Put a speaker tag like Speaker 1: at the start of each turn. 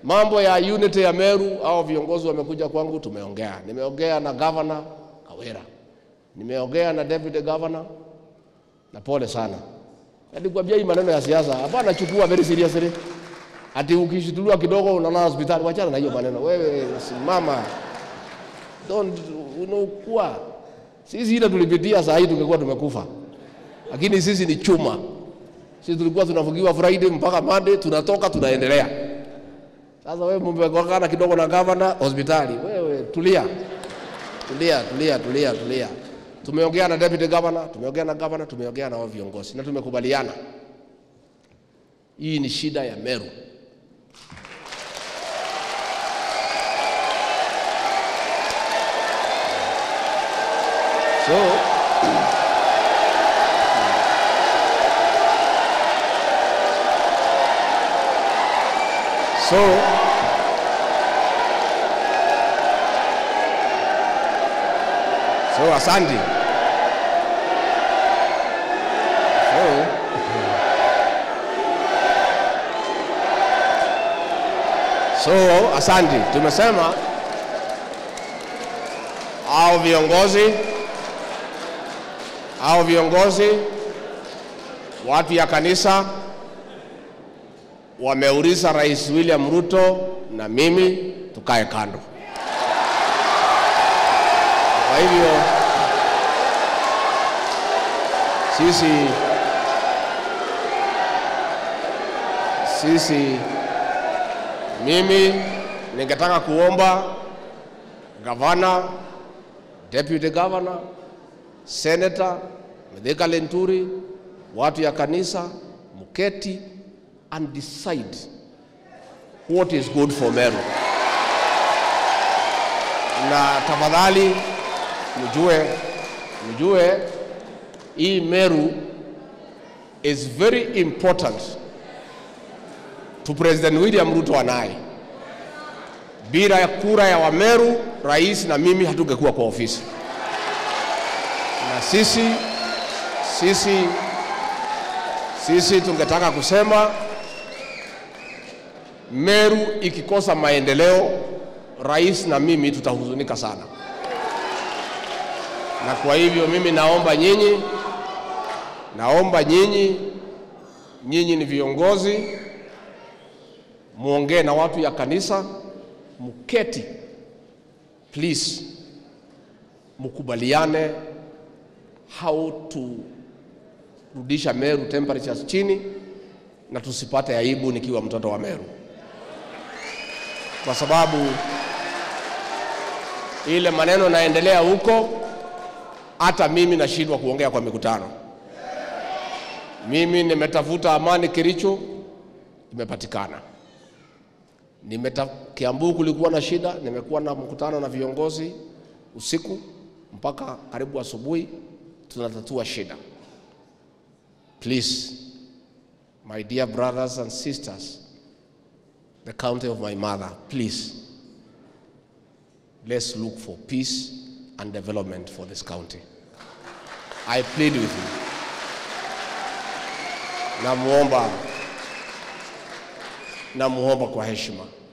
Speaker 1: Mambo ya unity ya Meru au viongozi wamekuja kwangu, tumeongea. Nimeongea na governor Kawira, nimeongea na deputy governor, na pole sana, nilikwambia hii maneno ya siasa hapana, chukua very seriously. Ati ukishituliwa kidogo unalala hospitali, wachana na hiyo maneno. Wewe simama, don't unakuwa. Sisi ile tulipitia, saa hii tungekuwa tumekufa, lakini sisi ni chuma. Sisi tulikuwa tunafungiwa Friday mpaka Monday, tunatoka tunaendelea. Sasa wewe mmegongana kidogo na gavana hospitali, wewe tulia, tulia, tulia, tulia, tulia. Tumeongea na deputy governor, tumeongea na governor, tumeongea na wao viongozi na tumekubaliana, hii ni shida ya Meru. So so so asante. So so asante, tumesema au viongozi au viongozi watu ya kanisa wameuliza Rais William Ruto na mimi tukae kando. Kwa hivyo sisi sisi, mimi ningetaka kuomba gavana, deputy governor, senator Mithika Lenturi, watu ya kanisa mketi and decide what is good for Meru. Na tafadhali mjue, mjue hii Meru is very important to President William Ruto anaye. Bila ya kura ya Wameru, rais na mimi hatungekuwa kwa ofisi, na sisi sisi sisi tungetaka kusema Meru ikikosa maendeleo, rais na mimi tutahuzunika sana. Na kwa hivyo mimi naomba nyinyi, naomba nyinyi, nyinyi ni viongozi, muongee na watu ya kanisa, muketi please, mukubaliane how to rudisha Meru temperatures chini na tusipate aibu nikiwa mtoto wa Meru, kwa sababu ile maneno naendelea huko, hata mimi nashindwa kuongea kwa mikutano. Mimi nimetafuta amani Kericho, imepatikana. Nimeta, Kiambu kulikuwa na shida, nimekuwa na mkutano na viongozi usiku mpaka karibu asubuhi, tunatatua shida. Please, my dear brothers and sisters, the county of my mother, please, let's look for peace and development for this county. I plead with you. Namuomba, namuomba kwa heshima